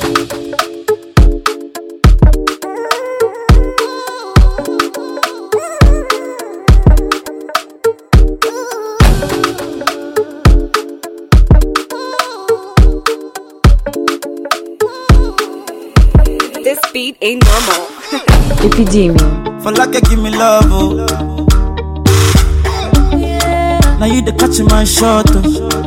This beat ain't normal. Эпидемия. For like you give me love, oh. Now you the catch my shot, oh.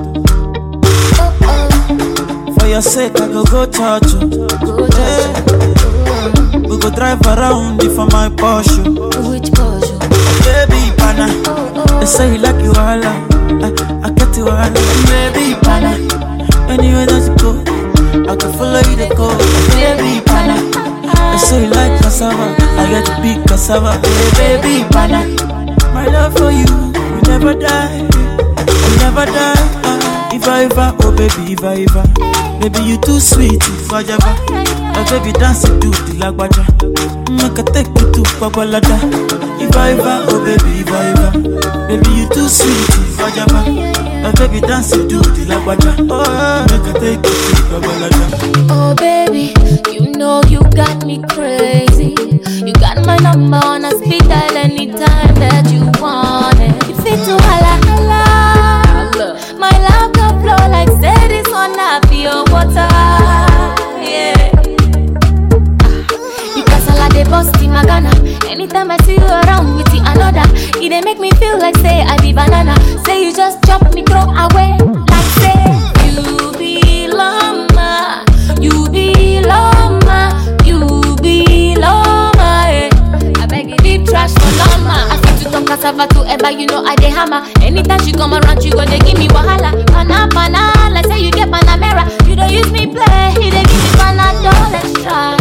For your sake, I go go church, oh. Yeah. We go drive around it for my Porsche. oh. Which Porsche? Baby, pana. They say you like you all, I, I get you all. Baby, pana. Anywhere that you go, I can follow you to go. Baby, pana. They say you like cassava, I get to big cassava. Hey, baby, pana. My love for you, you never die, you never die. Ah, If I ever, oh baby, if I ever, baby you too sweet, if I ever, oh baby dance it to the lagwaja, make I take you to Babalada. If I ever, oh baby, if I ever, baby you too sweet, if I ever, oh baby dance it to the lagwaja, oh make I take you to Babalada. Oh baby, you know you got me crazy. You got my number on a speed dial anytime that you want it. You fit to holla holla. My love can flow like say this on a pure water. Yeah. You casala de bust in my Ghana. Anytime I see you around with the another, it dey make me feel like say I be banana. Say you just chop me throw away. Like say you belong, ma. you belong, ma. you belong, ma. eh. I beg you deep trash for lama. I fit to turn cassava to ever, you know I dey hammer. Anytime she come around, you go dey give me wahala. Pana pana, like say you get panamera. You don't use me play, you dey give me panadol extra.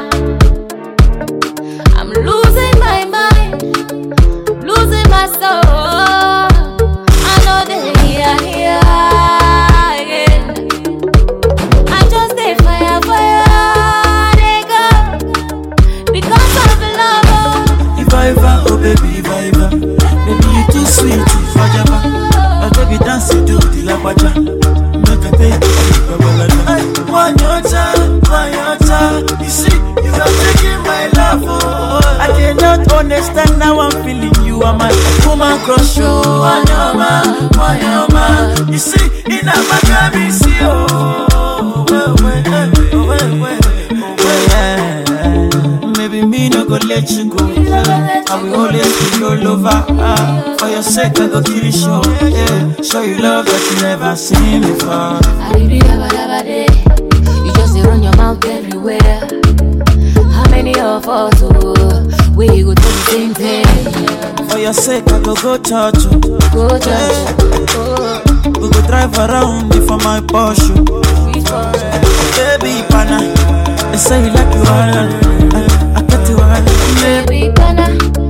I'm losing my mind, losing my soul. I know they here, here again. I just stay fire, fire, they go because of love. oh. If I ever, oh baby, if I ever, baby you too sweet, if I ever, oh baby dance it to the lagwaja, make I take you to Babalada. One your time, one your time, you see, you are taking my love, oh. I cannot understand how I'm feeling, you are my woman crush, oh. One your man, one your man, you see, in a magami, see, oh. Well, well, well, well, well, well, well. Maybe me no go let you go. I will always be your lover. Ah, for your sake, I go kill you show. Yeah, show you love that you never seen before. Aribi daba daba day. You just dey run your mouth everywhere. How many of us oh, we go do the same thing? For your sake, I go go church. oh. Go church, oh, We go drive around it for my Porsche. we for Baby, pana. They say you like you all. I, I get you all. baby pana.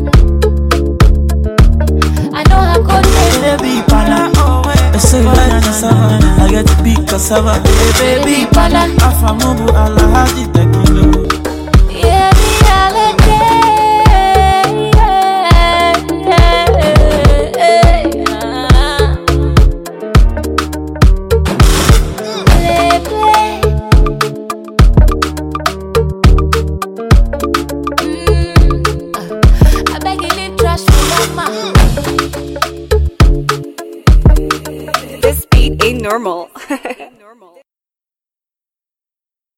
I know how cold it Baby, pana. They say you like cassava. I get to big cassava. Hey, baby, pana. Afamubu alahaji tekilo. Yeah, me holiday. Yeah, yeah, yeah. Play, play. Mm, uh, I beg you, leave trash for mama. This beat ain't normal.